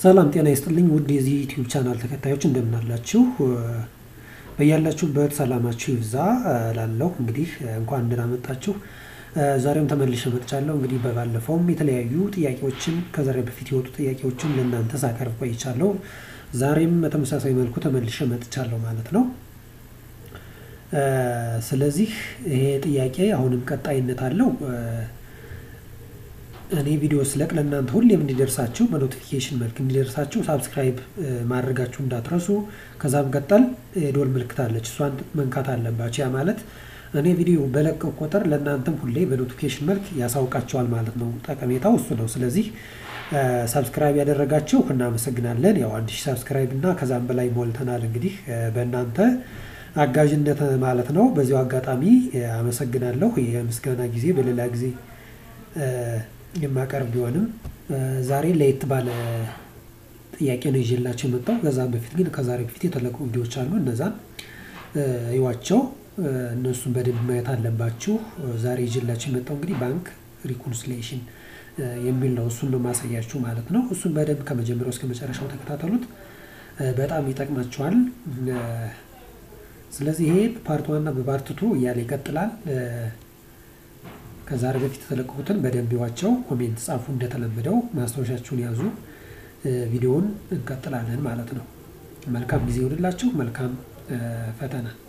ሰላም ጤና ይስጥልኝ ውድ የዚህ ዩቲዩብ ቻናል ተከታዮች እንደምን አላችሁ? በያላችሁበት ሰላማችሁ ይብዛ እላለሁ። እንግዲህ እንኳን ደህና መጣችሁ። ዛሬም ተመልሼ መጥቻለሁ። እንግዲህ በባለፈውም የተለያዩ ጥያቄዎችን ከዛሬ በፊት የወጡ ጥያቄዎችን ለእናንተ ሳቀርብ ቆይቻለሁ። ዛሬም በተመሳሳይ መልኩ ተመልሼ መጥቻለሁ ማለት ነው። ስለዚህ ይሄ ጥያቄ አሁንም ቀጣይነት አለው። እኔ ቪዲዮ ስለቅ ለእናንተ ሁሌም እንዲደርሳችሁ በኖቲፊኬሽን መልክ እንዲደርሳችሁ ሳብስክራይብ ማድረጋችሁ እንዳትረሱ። ከዛም ቀጠል የዶል ምልክት አለች፣ እሷን መንካት አለባችሁ። ያ ማለት እኔ ቪዲዮ በለቀው ቁጥር ለእናንተም ሁሌ በኖቲፊኬሽን መልክ ያሳውቃቸዋል ማለት ነው። ጠቀሜታው እሱ ነው። ስለዚህ ሳብስክራይብ ያደረጋችሁ እናመሰግናለን። ያው አንድ ሺህ ሳብስክራይብ እና ከዛም በላይ ሞልተናል። እንግዲህ በእናንተ አጋዥነት ማለት ነው። በዚሁ አጋጣሚ አመሰግናለሁ። የምስጋና ጊዜ በሌላ ጊዜ የማቀርብ ቢሆንም ዛሬ ለየት ባለ ጥያቄ ነው ይዤላቸው የመጣው። ከዛ በፊት ግን ከዛሬ በፊት የተለቁ ቪዲዮዎች አሉ። እነዛን እዩዋቸው። እነሱን በደንብ ማየት አለባችሁ። ዛሬ ይዤላቸው የመጣው እንግዲህ ባንክ ሪኮንሲሊዬሽን የሚል ነው። እሱን ነው ማሳያችሁ ማለት ነው። እሱን በደንብ ከመጀመሪያው እስከ መጨረሻው ተከታተሉት። በጣም ይጠቅማችኋል። ስለዚህ ይሄ በፓርት ዋና በፓርት ቱ እያለ ይቀጥላል። ከዛሬ በፊት የተለቀቁትን በደንብ ይዋቸው፣ ኮሜንት ጻፉ። እንደተለመደው ማስታወሻችሁን ያዙ። ቪዲዮውን እንቀጥላለን ማለት ነው። መልካም ጊዜ ይሆንላችሁ። መልካም ፈተና